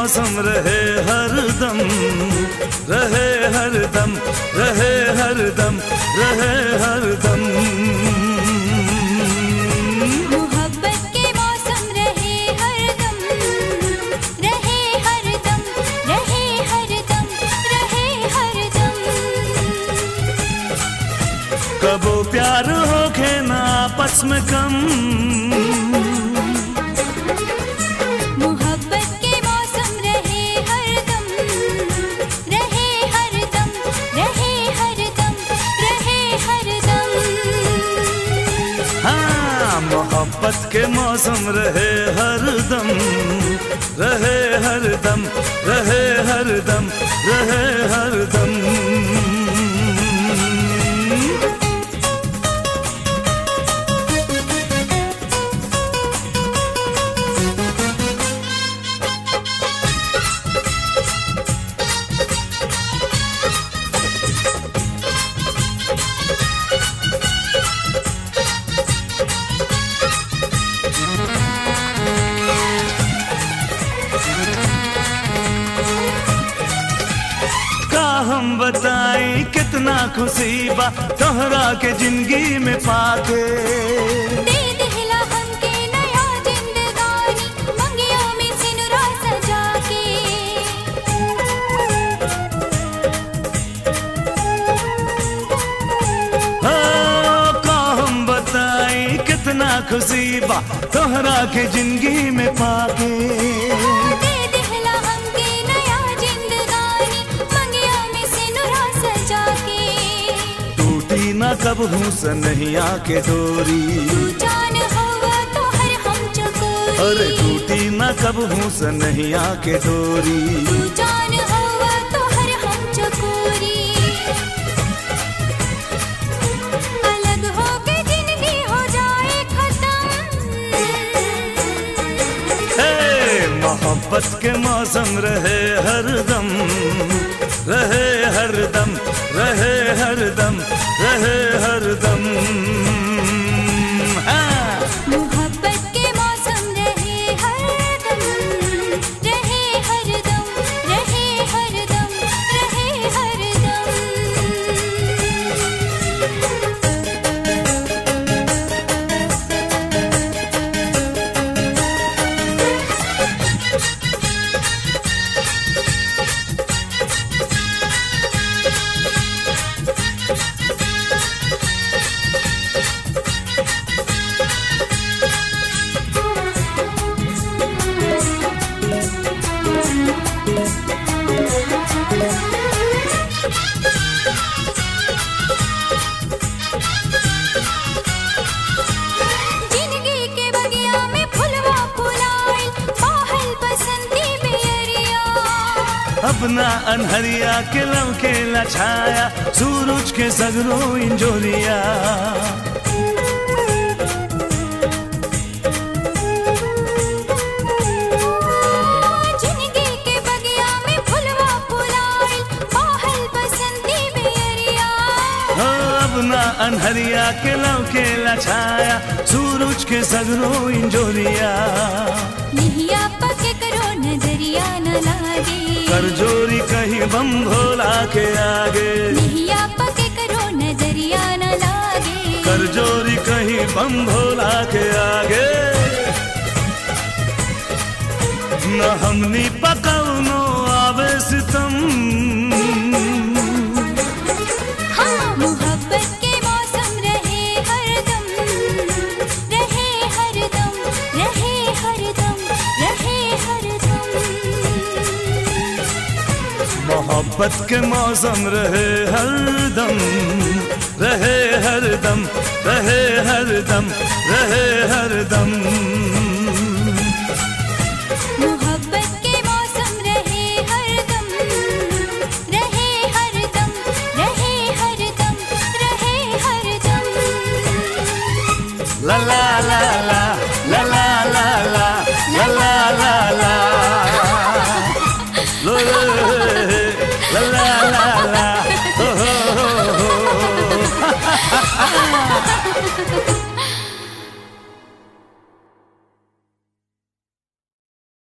मौसम रहे हरदम रहे हरदम रहे हरदम रहे हरदम मोहब्बत के मौसम रहे हरदम रहे हरदम रहे हरदम रहे हरदम कबो प्यार होके ना आपस में कम मोहब्बत के मौसम रहे हरदम रहे हरदम रहे हरदम रहे हरदम हाँ मोहब्बत के मौसम रहे हरदम रहे हरदम रहे हरदम रहे हरदम का हम बताई कितना खुशी बा तोहरा के जिंदगी में पाके दे दिला हमके नया जिंदगानी मंगिया में सिनुरा सजा के हो का हम बताई कितना खुशी बा तोहरा के जिंदगी में पाके दे दिला हमके नया जिंदगानी मंगिया में सिनुरा सजा के टूटी ना कब हूँ सनहिया के डोरी तू जान होगा तो हर हम चकोरी अरे टूटी ना कब हूँ सनहिया के डोरी तू जान होगा तो हर हम चकोरी अलग होके जिंदगी हो जाए खत्म हे मोहब्बत के मौसम रहे हरदम रहे हरदम रहे हरदम रहे हरदम हाँ। मोहब्बत के मौसम रहे हरदम रहे हरदम रहे हरदम रहे हरदम जिंदगी के बगिया में फुलवा फुलाए बाहल बसंती बेरिया अपना अनहरिया के लव के लछाया सूरज के सगरो इंजोरिया जिंदगी के बगिया में फुलवा फुलाए बाहल बसंती बेरिया हो अपना अनहरिया के लव के लछाया सूरज के सगरो इंजोरिया निहिया पके करो नजरिया न लागे कर जोरी कहीं बम भोला के आगे निहिया पके करो नजरिया न लागे कर जोरी कहीं बम भोला के आगे न हमनी पकौनो आवे सितम हाँ मोहब्बत के मौसम रहे हरदम रहे हरदम रहे हरदम रहे हरदम मोहब्बत के मौसम रहे हरदम रहे हरदम रहे हरदम रहे हरदम मोहब्बत के मौसम रहे हरदम रहे हरदम रहे हरदम रहे हरदम ला ला ला